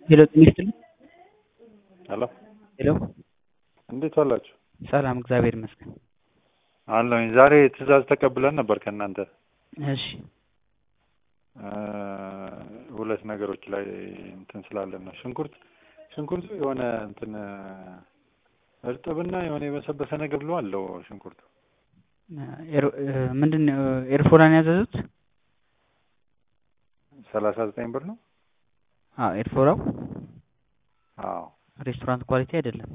ሄሎ ጤና ይስጥልኝ። ሄሎ ሄሎ እንዴት ዋላችሁ? ሰላም እግዚአብሔር ይመስገን። አለሁኝ። ዛሬ ትዕዛዝ ተቀብለን ነበር ከእናንተ እሺ እ ሁለት ነገሮች ላይ እንትን ስላለን ነው። ሽንኩርት ሽንኩርቱ የሆነ እንትን እርጥብና የሆነ የበሰበሰ ነገር ብሎ አለው ሽንኩርቱ ኤር- እ ምንድን ነው ኤርፎራን ያዘዙት? ሰላሳ ዘጠኝ ብር ነው። አዎ ኤርፎራው አዎ ሬስቶራንት ኳሊቲ አይደለም።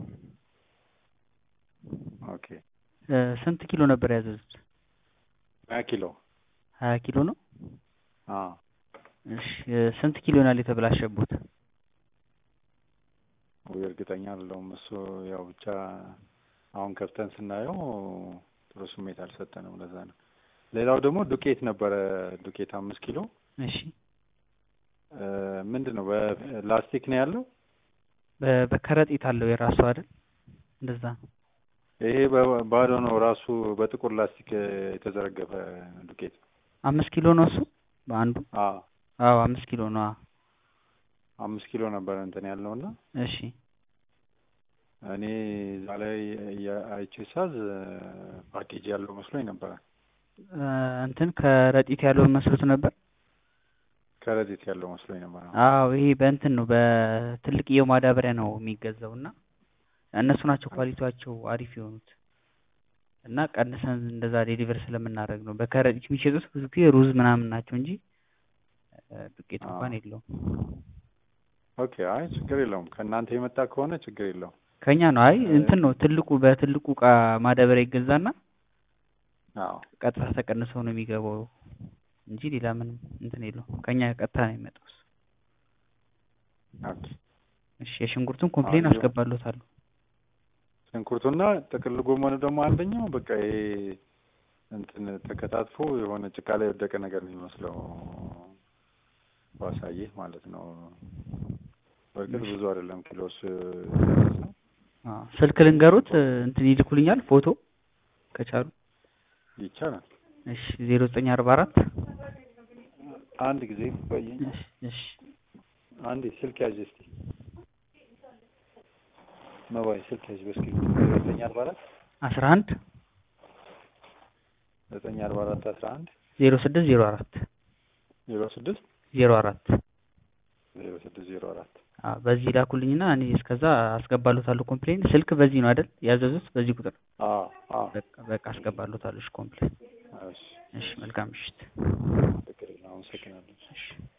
ኦኬ እ ስንት ኪሎ ነበር ያዘዙት? ሀያ ኪሎ ሀያ ኪሎ ነው። አዎ እሺ እ ስንት ኪሎ ይሆናል የተበላሸቡት? ወይ እርግጠኛ አይደለሁም። እሱ ያው ብቻ አሁን ከፍተን ስናየው ጥሩ ስሜት አልሰጠንም። ለዛ ነው። ሌላው ደግሞ ዱቄት ነበረ። ዱቄት አምስት ኪሎ እሺ እ ምንድን ነው በላስቲክ ነው ያለው። በ- በከረጢት አለው የራሱ አይደል? እንደዛ ነው። ይሄ በ- ባዶ ነው ራሱ በጥቁር ላስቲክ የተዘረገፈ ዱቄት ነው። አምስት ኪሎ ነው እሱ በአንዱ? አዎ አዎ አምስት ኪሎ ነው። አዎ አምስት ኪሎ ነበረ እንትን ያልነው እና እሺ እኔ እዛ ላይ የ- አይቼ ሳዝ ፓኬጅ ያለው መስሎኝ ነበረ። እ እንትን ከረጢት ያለው መስሎት ነበር። ከረጢት ያለው መስሎኝ ነበረ። አዎ ይሄ በእንትን ነው በትልቅየው ማዳበሪያ ነው የሚገዛው እና እነሱ ናቸው ኳሊቲያቸው አሪፍ የሆኑት እና ቀንሰን እንደዛ ዴሊቨር ስለምናደርግ ነው። በከረጢት የሚሸጡት ብዙ ጊዜ ሩዝ ምናምን ናቸው እንጂ እ ዱቄት አዎ። እንኳን የለውም። ኦኬ አይ ችግር የለውም። ከእናንተ የመጣ ከሆነ ችግር የለውም። ከኛ ነው። አይ እንትን ነው ትልቁ በትልቁ እቃ ማዳበሪያ ይገዛና አዎ ቀጥታ ተቀንሶ ነው የሚገባው እንጂ ሌላ ምንም እንትን የለውም። ከኛ ቀጥታ ነው የሚመጣው እሱ። ኦኬ እሺ የሽንኩርቱን ኮምፕሌን አዎ። አስገባለታለሁ። ሽንኩርቱና ጥቅል ጎመኑ ደግሞ አንደኛው በቃ ይሄ እንትን ተከታትፎ የሆነ ጭቃ ላይ የወደቀ ነገር ነው የሚመስለው ባሳየህ ማለት ነው። በእርግጥ ብዙ አይደለም ኪሎስ ነው። አዎ ስልክ ልንገሩት እ እንትን ይልኩልኛል ፎቶ ከቻሉ። ይቻላል። እሺ ዜሮ ዘጠኝ አርባ አራት አንድ ጊዜ ቆየኝ። እሺ እሺ አንዴ ስልክ ያዥ እስቲ መባይ ስልክ ያዥ በስክሪፕት ዘጠኝ አርባ አራት አስራ አንድ ዘጠኝ አርባ አራት አስራ አንድ ዜሮ ስድስት ዜሮ አራት ዜሮ ስድስት ዜሮ አራት ዜሮ ስድስት ዜሮ አራት አዎ በዚህ ላኩልኝና እኔ እስከዛ አስገባለታለሁ ኮምፕሌን። ስልክ በዚህ ነው አይደል ያዘዙት? በዚህ ቁጥር አዎ አዎ በቃ በቃ አስገባለታለሁ። እሺ ኮምፕሌን። እሺ እሺ መልካም ምሽት። ትክክል ነው። አመሰግናለሁ። እሺ